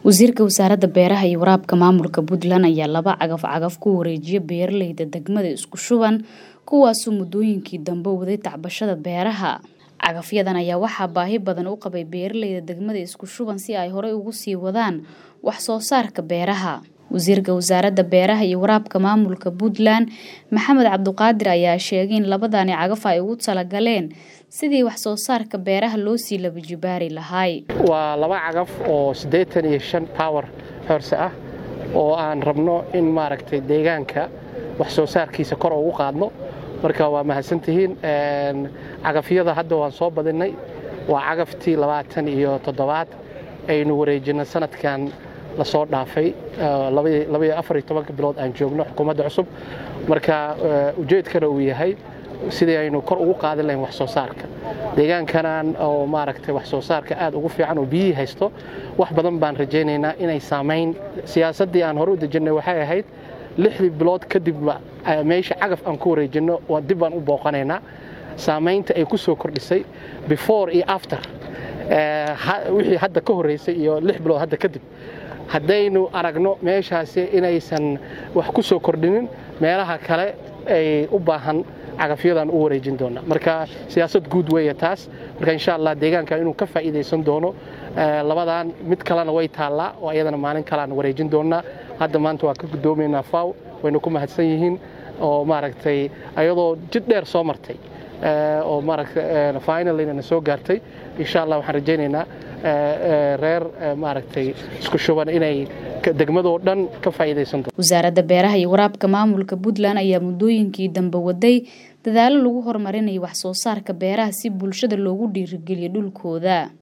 wasiirka wasaaradda beeraha iyo waraabka maamulka puntland ayaa laba cagaf cagaf ku wareejiya beeraleyda degmada isku shuban kuwaasoo muddooyinkii dambe waday tacbashada beeraha cagafyadan ayaa waxaa baahi badan u qabay beeraleyda degmada isku shuban si ay horey ugu sii wadaan wax soo saarka beeraha wasiirka wasaaradda beeraha iyo waraabka maamulka puntland maxamed cabduqaadir ayaa sheegay in labadani cagaf ay ugu talagaleen sidii wax soo saarka beeraha loo sii labajibaari lahaay waa laba cagaf oo siddeetan iyo shan power horse ah oo aan rabno in maaragtay deegaanka wax soo saarkiisa kor ugu qaadno marka waa mahadsantihiin cagafyada hadda waan soo badinay waa cagaftii labaatan iyo toddobaad aynu wareejinay sanadkan lasoo dhaafay afariyo bilood aan joogno xukuumadda cusub marka ujeedkana uu yahay sidii aynu kor ugu qaadin lahayn wax soo saarka deegaankanan oo maaragtay wax soo saarka aad ugu fiican oo biyihii haysto wax badan baan rajaynaynaa inay saamayn siyaasaddii aan hore u dejinnay waxay ahayd lixdii bilood kadibba meesha cagaf aan ku wareejinno dib baan u booqanaynaa saamaynta ay ku soo kordhisay before iyo after wixii hadda ka horraysay iyo lix bilood hadda kadib haddaynu aragno meeshaasi inaysan wax ku soo kordhinin meelaha kale ay u baahan cagafyadan u wareejin doona marka siyaasad guud weeye taas marka insha allah deegaanka inuu ka faa'iidaysan doono labadan mid kalena way taallaa oo ayadana maalin kalean wareejin doonaa hadda maanta waa ka guddoomaynaa faw waynu ku mahadsan yihiin oo maaragtay ayadoo jid dheer soo martay oo maaragtay finalina na soo gaartay insha allah waxaan rajaynaynaa reer maaragtay isku shuban inay degmadoo dhan ka faa'iidaysan doonto wasaaradda beeraha iyo waraabka maamulka puntland ayaa muddooyinkii dambe waday dadaalo lagu horumarinayo wax soo saarka beeraha si bulshada loogu dhiirigeliyo dhulkooda